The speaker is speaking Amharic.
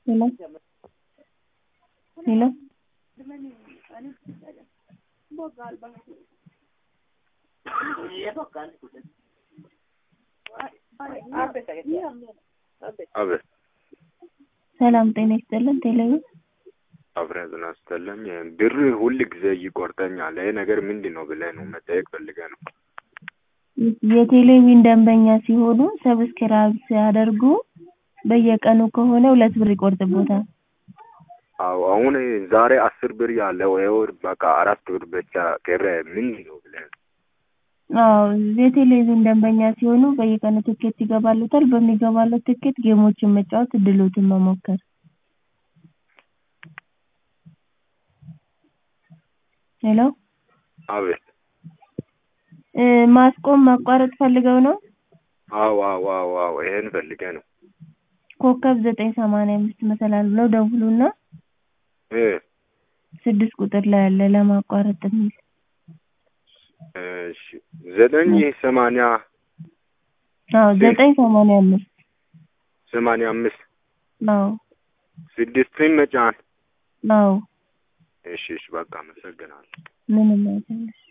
hello hello አቤት ሰላም ጤና ይስጥልን ቴሌብር አብረን ጤና ይስጥልኝ ብር ሁል ጊዜ ይቆርጠኛል ይሄ ነገር ምንድን ነው ብለህ ነው መጠየቅ ፈልገህ ነው የቴሌቪዥን ደንበኛ ሲሆኑ ሰብስክራይብ ሲያደርጉ በየቀኑ ከሆነ ሁለት ብር ይቆርጥቦታል አዎ አሁን ዛሬ አስር ብር ያለው ይኸው በቃ አራት ብር ብቻ ቀረ ምንድን ነው ብለህ ነው አዎ የቴሌቪዥን ደንበኛ ሲሆኑ በየቀኑ ትኬት ይገባልዎታል በሚገባልዎት ትኬት ጌሞችን መጫወት እድልዎትን መሞከር ሄሎ አቤት ማስቆም ማቋረጥ ፈልገው ነው አዎ አዎ አዎ አዎ ይሄን ፈልገህ ነው ኮከብ ዘጠኝ ሰማንያ አምስት መሰላል ብለው ደውሉና እ ስድስት ቁጥር ላይ አለ ለማቋረጥ የሚል እሺ ዘጠኝ ሰማንያ አዎ ዘጠኝ ሰማንያ አምስት ሰማንያ አምስት አዎ ስድስትን መጫን አዎ እሺ እሺ በቃ አመሰግናለሁ ምንም አይደለም